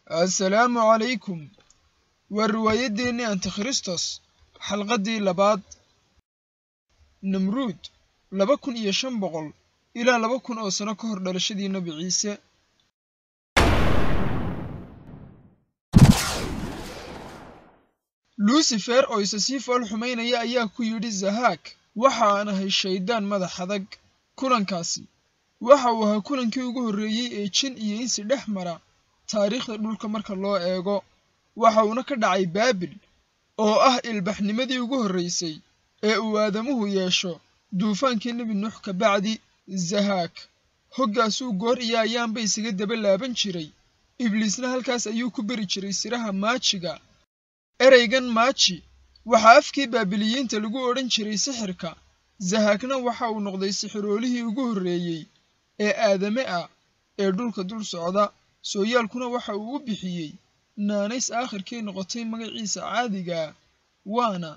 assalaamu calaykum waa riwaayaddeenii antikhristos xalqaddii labaad namruud laba kun iyo shan boqol ilaa laba kun oo sano ka hor dhalashadii nebi ciise luusifer oo isa sii fool xumaynaya ayaa ku yidhi zahaak waxa aan ahay shayddaan madax adag kulankaasi waxa uu ahaa kulankii ugu horreeyey ee jin iyo insi dhex mara taariikhda dhulka marka loo eego waxa uuna ka dhacay baabil oo ah ilbaxnimadii ugu horraysay ee uu aadamuhu yeesho duufaankii nebi nuux ka bacdi zahaak hoggaasuu goor iyo ayaanba isaga daba laaban jiray ibliisna halkaas ayuu ku beri jiray siraha maajiga ereygan maaji waxaa afkii baabiliyiinta lagu odhan jiray sixirka zahaakna waxa uu noqday sixiroolihii ugu horreeyey ee aadame ah ee dhulka dul socda sooyaalkuna waxa uu u bixiyey naanays aakhirkii noqotay magaciisa caadigaa waana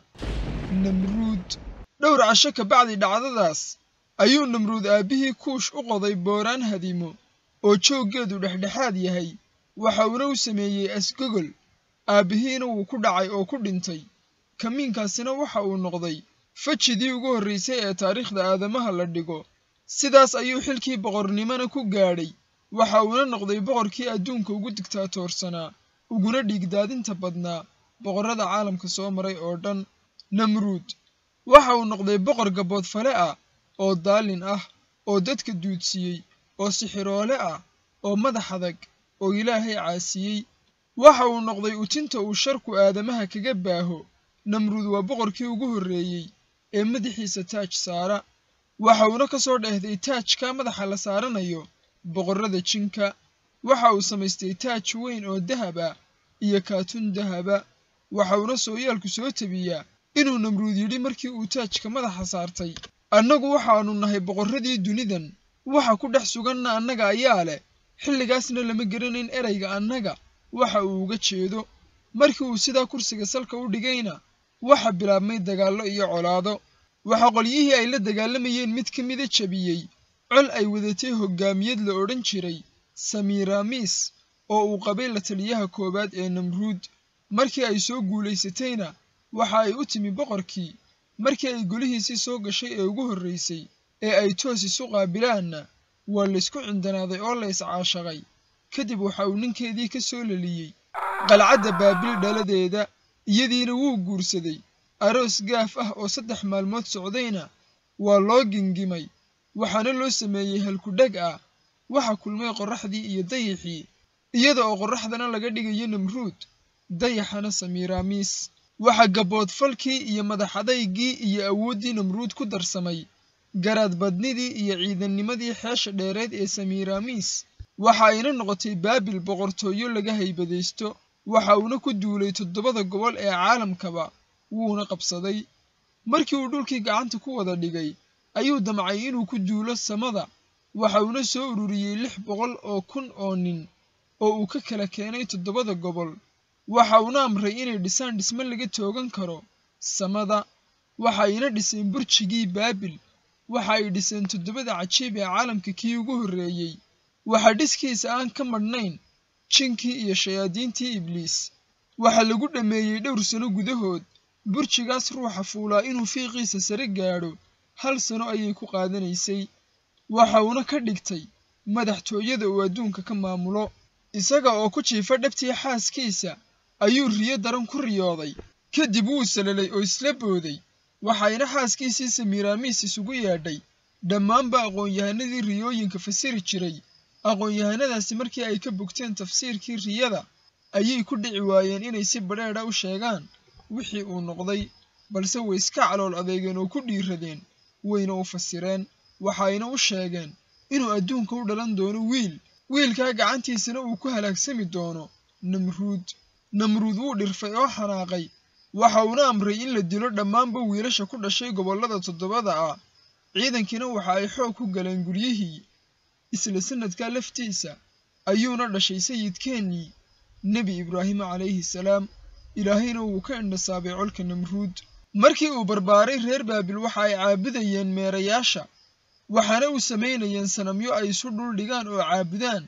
namruud dhowr casho ka bacdi dhacdadaas ayuu namruud aabbihii kuush u qoday booraan hadimo oo jooggeedu dhexdhexaad yahay waxa uuna u sameeyey asgogol aabbihiina wuu ku dhacay oo ku dhintay kamiinkaasina waxa uu noqday fajidii ugu horraysay ee taariikhda aadamaha la dhigo sidaas ayuu xilkii boqornimona ku gaadhay waxa uuna noqday boqorkii adduunka ugu digtaatoorsanaa uguna dhiigdaadinta badnaa boqorrada caalamka soo maray oo dhan namruud waxa uu noqday boqor gaboodfale ah oo daalin ah oo dadka duudsiyey oo sixiroole ah oo madax adag oo ilaahay caasiyey waxa uu noqday utinta uu sharku aadamaha kaga baaho namruud waa boqorkii ugu horreeyey ee madaxiisa taaj saara waxa uuna ka soo dheehday taajka madaxa la saaranayo boqorrada jinka waxa uu samaystay taaj weyn oo dahab ah iyo kaatun dahaba waxa uuna sooyaalku soo tebiyaa inuu namruud yidhi markii uu taajka madaxa saartay annagu waxaannu nahay boqorradii dunidan waxa ku dhex suganna annaga ayaa leh xilligaasna lama garanayn erayga annaga waxa uu uga jeedo markii uu sidaa kursiga salka u dhigayna waxa bilaabmay dagaallo iyo colaado waxa qolyihii ay la dagaalamayeen mid ka mida jabiyey col ay wadatay hoggaamiyad la odhan jiray samiiraamis oo uu qabay la taliyaha koowaad ee namruud markii ay soo guulaysatayna waxa ay u timi boqorkii markii ay golihiisii soo gashay ee ugu horraysay ee ay toos isu qaabilaanna waa laysku cindanaaday oo la iscaashaqay kadib waxa uu ninkeedii ka soo leliyey qalcadda baabil dhaladeeda iyadiina wuu guursaday aroos gaaf ah oo saddex maalmood socdayna waa loo gingimay waxaana loo sameeyey halkudheg ah waxa kulmay qorraxdii iyo dayixii iyada oo qorraxdana laga dhigayo namruud dayaxana samiiraamiis waxa gaboodfalkii iyo madaxadaygii iyo awooddii namruud ku darsamay garaadbadnidii iyo ciidannimadii xeesha dheereed ee samiiraamiis waxa ayna noqotay baabil boqortooyo laga haybadaysto waxa uuna ku duulay toddobada gobol ee caalamkaba wuuna qabsaday markii uu dhulkii gacanta ku wada dhigay ayuu damcay inuu ku duulo samada waxa uuna soo ururiyey lix boqol oo kun oo nin oo uu ka kala keenay toddobada gobol waxa uuna amray inay dhisaan dhisme laga toogan karo samada waxa ayna dhiseen burjigii baabil waxa ay dhiseen toddobada cajiib ee caalamka kii ugu horreeyey waxa dhiskiisa aan ka madhnayn jinkii iyo shayaadiintii ibliis waxaa lagu dhammeeyey dhowr sano gudahood burjigaas ruuxa fuulaa inuu fiiqiisa sare gaadho hal sano ayay ku qaadanaysay waxa uuna ka dhigtay madaxtooyada uu adduunka ka maamulo isaga oo ku jiifa dhabtii xaaskiisa ayuu riyo daran ku riyooday kadib wuu salalay oo isla booday waxayna xaaskiisii samiiraamiis isugu yeedhay dhammaanba aqoon-yahanadii riyooyinka fasiri jiray aqoon-yahanadaasi markii ay ka bogteen tafsiirkii riyada ayay ku dhici waayeen inay si badheedha u sheegaan wixii uu noqday balse way iska calool adeegeen oo ku dhiiradeen wayna u fasireen waxayna u sheegeen inuu adduunka u dhalan doono wiil wiilkaa gacantiisana uu ku halaagsami doono namruud namruud wuu dhirfay oo xanaaqay waxa uuna amray in la dilo dhammaanba wiilasha ku dhashay gobollada toddobada ah ciidankiina waxa ay xoog ku galeen guryihii isla sanadkaa laftiisa ayuuna dhashay sayidkeennii nebi ibraahim calayhi salaam ilaahayna wuu ka indhasaabay colka namruud markii uu barbaaray reer baabil waxa ay caabudayeen meerayaasha waxaana u samaynayeen sanamyo ay isu dhul dhigaan oo caabudaan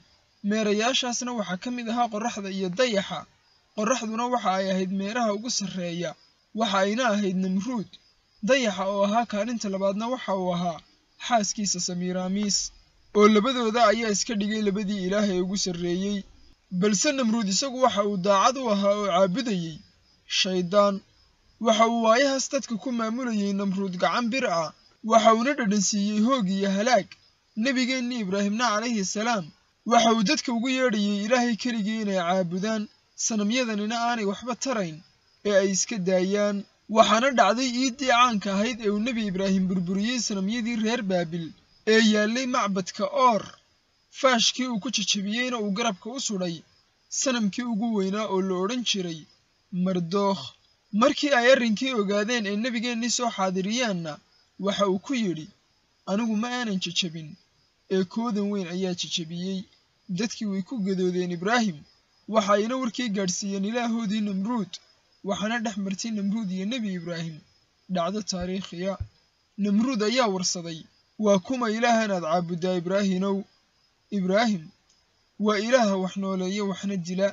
meerayaashaasna waxaa ka mid ahaa qorraxda iyo dayaxa qorraxduna waxa ay ahayd meeraha ugu sarreeya waxa ayna ahayd namruud dayaxa oo ahaa kaalinta labaadna waxa uu ahaa xaaskiisa samiiraamiis oo labadooda ayaa iska dhigay labadii ilaah ee ugu sarreeyey balse namruud isagu waxa uu daacad u ahaa oo caabudayey shayddaan waxa uu waayahaas dadka ku maamulayey namruud gacan bir ah waxa uuna dhadhansiiyey hoog iyo halaag nebigeennii ibraahimna calayhi salaam waxa uu dadka ugu yeedhayey ilaahay keligii inay caabudaan sanamyadanina aanay waxba tarayn ee ay iska daayaan waxaana dhacday iiddii caanka ahayd ee uu nebi ibraahim burburiyey sanamyadii reer baabil ee yaallay macbadka oor faashkii uu ku jajabiyeyna uu garabka u sudhay sanamkii ugu weynaa oo la odhan jiray mardookh markii ay arrinkii ogaadeen ee nebigeennii soo xaadiriyaanna waxa uu ku yidhi anigu ma aanan jajabin ee koodan weyn ayaa jajabiyey dadkii way ku gadoodeen ibraahim waxa ayna warkii gaadhsiiyeen ilaahoodii namruud waxaana dhex martay namruud iyo nebi ibraahim dhacdo taariikhiya namruud ayaa warsaday waa kuma ilaahan aad caabuddaa ibraahinow ibraahim waa ilaaha wax nooleeya waxna dila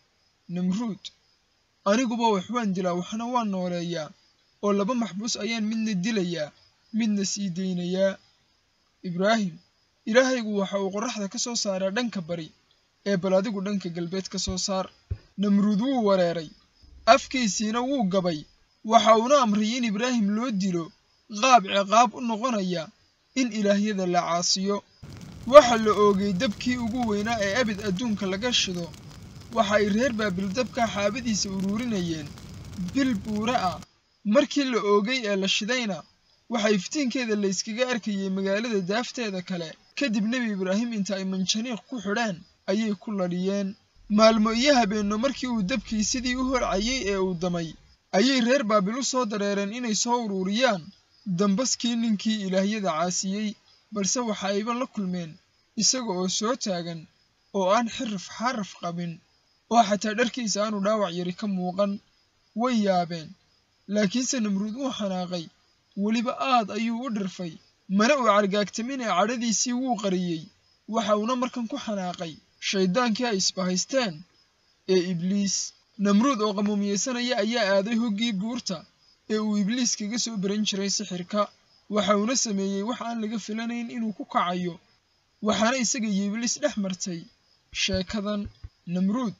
namruud aniguba wax waan dilaa waxna waan nooleeyaa oo laba maxbuus ayaan midna dilayaa midna sii daynayaa ibraahim ilaahaygu waxa uu qorraxda ka soo saaraa dhanka bari ee bal adigu dhanka galbeed ka soo saar namruud wuu wareeray afkiisiina wuu gabay waxa uuna amray in ibraahim loo dilo qaab ciqaab u noqonaya in ilaahyada la caasiyo waxa la oogay dabkii ugu weynaa ee abid adduunka laga shido waxa ay reer baabil dabka xaabadiisa uruurinayeen bil buura ah markii la oogay ee la shidayna waxa iftiinkeeda layskaga arkayey magaalada daafteeda kale kadib nebi ibraahim inta ay manjaniiq ku xidheen ayay ku ladhiyeen maalmo iyo habeenno markii uu dabkii sidii u holcayey ee uu damay ayay reer baabil u soo dareereen inay soo uruuriyaan dambaskii ninkii ilaahyada caasiyey balse waxa ayba la kulmeen isaga oo soo taagan oo aan xirif xaraf qabin oo xataa dharkiisa aanu dhaawac yari ka muuqan way yaabeen laakiinse namruud wuu xanaaqay weliba aad ayuu u dhirfay mana uu cargaagtamin ee cadhadiisii wuu qariyey waxa uuna markan ku xanaaqay shayddaankii ay isbahaysteen ee ibliis namruud oo qamuumiyeysanaya ayaa aaday hoggii buurta ee uu ibliis kaga soo baran jiray sixirka waxa uuna sameeyey wax aan laga filanayn inuu ku kacayo waxaana isaga iyo ibliis dhex martay sheekadan namruud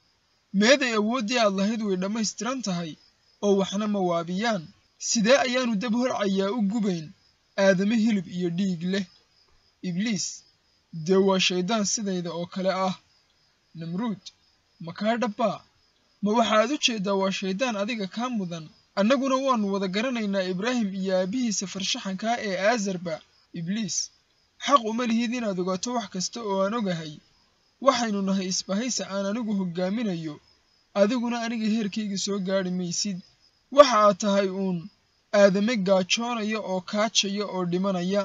meeday awooddii aad lahayd way dhammaystiran tahay oo waxna ma waabiyaan sidee ayaanu dab holcayaa u gubayn aadame hilib iyo dhiig leh ibliis dee waa shayddaan sidayda oo kale ah namruud ma kaa dhabbaa ma waxaad u jeeddaa waa shayddaan adiga kaa mudan annaguna waannu wada garanaynaa ibraahim iyo aabbihiisa farshaxankaa ee aazarba ibliis xaq uma lihid inaad ogaato wax kasta oo aan ogahay waxaynu nahay isbahaysa aan anigu hoggaaminayo adiguna aniga heerkayga soo gaadhi maysid waxa aad tahay uun aadame gaajoonaya oo kaajaya oo dhimanaya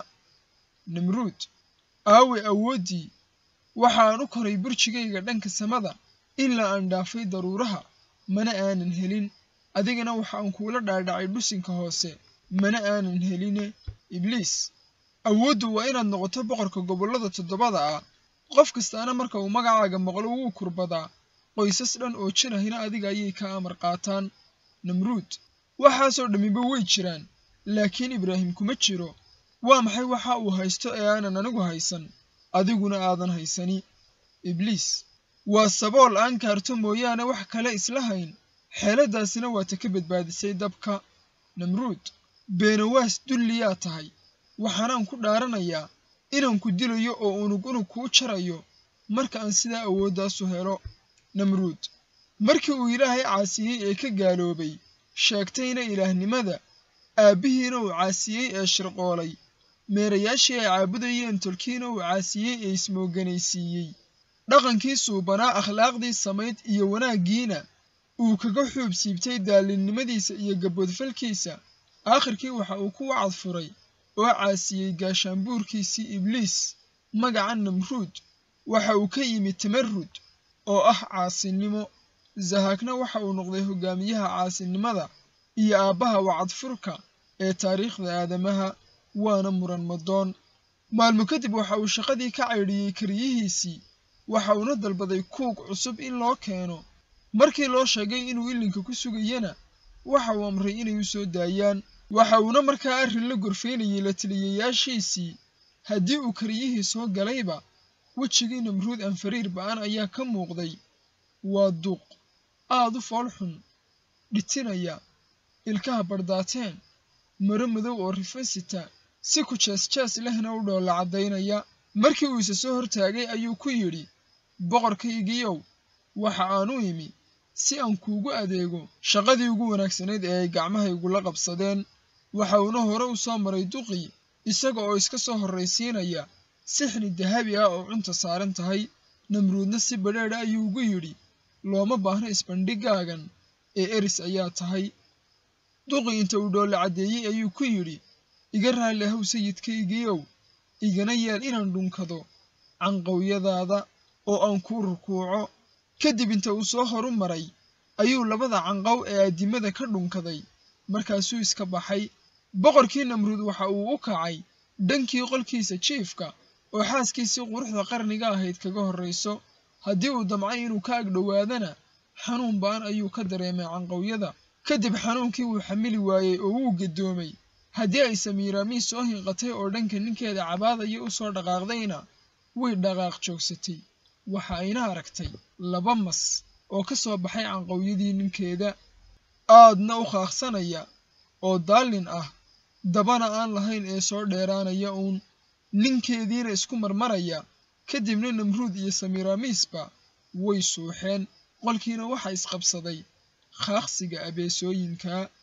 namruud aawe awooddii waxaan u koray burjigayga dhanka samada ilaa aan dhaafay daruuraha mana aanan helin adigana waxaan kuula dhaadhacay dhusinka hoose mana aanan heline ibliis awooddu waa inaad noqoto boqorka gobollada toddobada ah qof kastaana marka uu magacaaga maqlo wuu kurbadaa qoysas dhan oo jirahina adiga ayay ka amar qaataan namruud waxaasoo dhammiba way jiraan laakiin ibraahim kuma jiro waa maxay waxa uu haysto ee aanan anigu haysan adiguna aadan haysani ibliis waa sabool aan kaarto mooyaane wax kale isla hayn xeeladaasina waa ta ka badbaadisay dabka namruud beenawaas dulliyaa tahay waxaanaan ku dhaaranayaa inaan ku dilayo oo unug unug kuu jarayo marka aan sidaa awooddaasu helo namruud markii uu ilaahay caasiyey ee ka gaaloobay sheegtayna ilaahnimada aabbihiina uu caasiyey ee shirqoolay meerayaashii ay caabudayeen tolkiina uu caasiyey ee ismooganaysiiyey dhaqankii suubanaa akhlaaqdii samayd iyo wanaaggiina uu kaga xuub siibtay daallinnimadiisa iyo gabboodfalkiisa aakhirkii waxa uu ku wacad furay oo caasiyey gaashaanbuurkiisii ibliis magaca namruud waxa uu ka yimid tamarrud oo ah caasinimo zahaakna waxa uu noqday hogaamiyaha caasinimada iyo aabbaha wacadfurka ee taariikhda aadamaha waana muran madoon maalmo kadib waxa uu shaqadii ka caydhiyey kariyihiisii waxa uuna dalbaday kuug cusub in loo keeno markii loo sheegay inuu ilinka ku sugayana waxa uu amray inay u soo daayaan waxa uuna markaa arrin la gorfaynayay la taliyayaashiisii haddii uu kariyihii soo galayba wejigii namruud anfariir ba'an ayaa ka muuqday waa duuq aad u foolxun dhitinaya ilkaha bardaateen maro madow oo rifasita si ku jees-jees lehna u dhoolla caddaynaya markii uu isa soo hortaagay ayuu ku yidhi boqorkaygiyow waxa aan u imi si aan kuugu adeego shaqadii ugu wanaagsanayd ee ay gacmahaygula qabsadeen waxa uuna hore u soo maray duqii isaga oo iska soo horraysiinaya sixni dahabi ah oo cunta saaran tahay namruudna si badheedha ayuu ugu yidhi looma baahno isbandhigaagan ee eris ayaa tahay duqii inta uu dhoolla caddeeyey ayuu ku yidhi iga raalli ahow sayidkaygiiow igana yeel inaan dhunkado canqowyadaada oo aan kuu rukuuco kadib inta uu soo horu maray ayuu labada canqow ee addimada ka dhunkaday markaasuu iska baxay boqorkii namruud waxa uu u kacay dhankii qolkiisa jiifka oo xaaskiisii quruxda qarniga ahayd kaga horrayso haddii uu damcay inuu ka agdhowaadana xanuun ba'an ayuu ka dareemay canqowyada kadib xanuunkii wuu xamili waayey oo wuu gadoomay haddii ay samiiraamiis soo hinqatay oo dhanka ninkeeda cabaadaya u soo dhaqaaqdayna way dhaqaaq joogsatay waxa ayna aragtay laba mas oo ka soo baxay canqowyadii ninkeeda aadna u qaaqsanaya oo daallin ah dabana aan lahayn ee soo dheeraanaya uun ninkeediina isku marmaraya kadibna namruud iyo samiiraamiisba way suuxeen qolkiina waxa isqabsaday qaaqsiga abeesooyinka